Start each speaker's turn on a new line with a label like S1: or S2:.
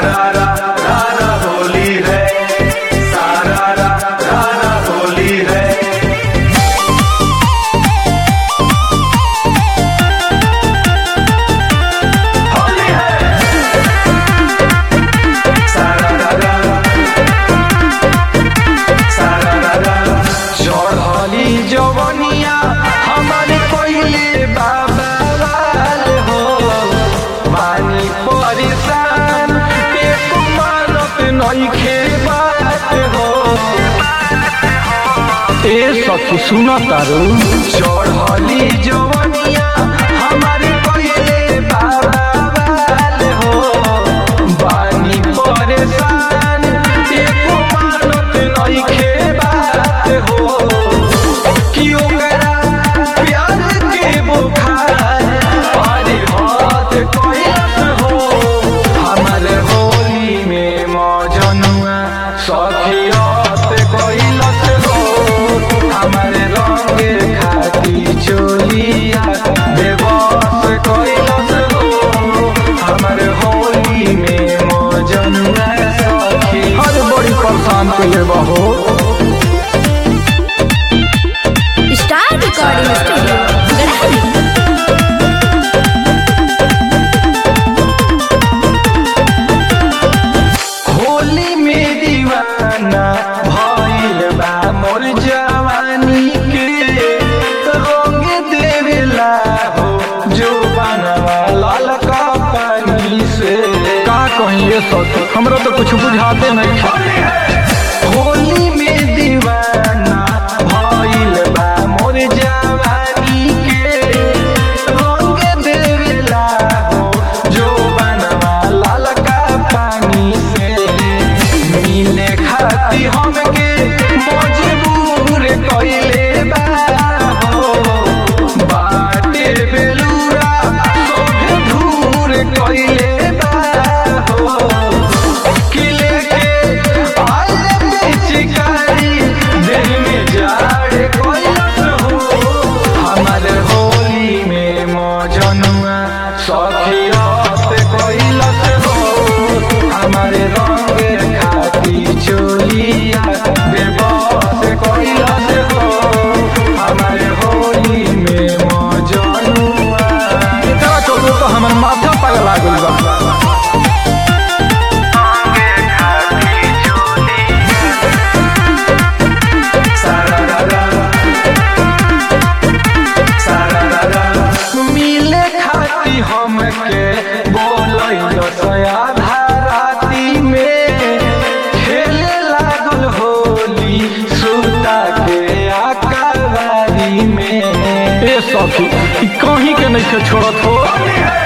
S1: सारा रा रा रा होली है सारा रा रा रा होली है होली है सारा रा रा सारा रा रा चढ़ली जवनिया हमारे कोइले बाबा लाल हो पानी परेशान एको मानत नइखे बात हो
S2: ए सखी सुन तारू
S1: चढ़ली जवनिया हमारे कोइले बाबा लाल हो पानी परेशान एको मानत नइखे बात हो कि ओकरा प्यार के बुखार पारी हाथ कैलस हो हमर होली में मौजनुआ सखियत कैलस हो हमर रंग खाती चोलिया बेबस कैलस हो हमर होली में मौजनुआ सखी
S2: अरे बड़ी परेशान कइले बहो
S3: स्टार रिकॉर्डिंग स्टूडियो गढ़ाई
S1: होली में दीवाना भइल बा मोर जवानी के रंग देवेला हो जो बनवा ललका पानी से
S2: का कहीं ये सखी हमरा तो कुछ बुझाते नहीं
S1: होली में दीवाना भइल बा मोर जवानी के रंग देवेला हो जो बनवा ललका पानी से मिले खाती हमके मजबूर कइले बा हो बाटे बेलूरा सोभे धूर कइले बा हो किले के आले पिचकारी दिल में जाड़ कोइलस हो हमर होली में मौजनुआ सखियत कोइलस हो हमर रंग खाती चोलिया बेबस कोइलस हो हमर होली में मौजनुआ
S2: एकरा चलते तो हमर माथा पगला गइल बा
S1: सारा रा रा सारा रा रा मिले खाती हमके बोलैल सया धाराती में खेले लागल होली सुता के आकावारी में
S2: ए सखी ई कहीं के नहीं के छोड़त हो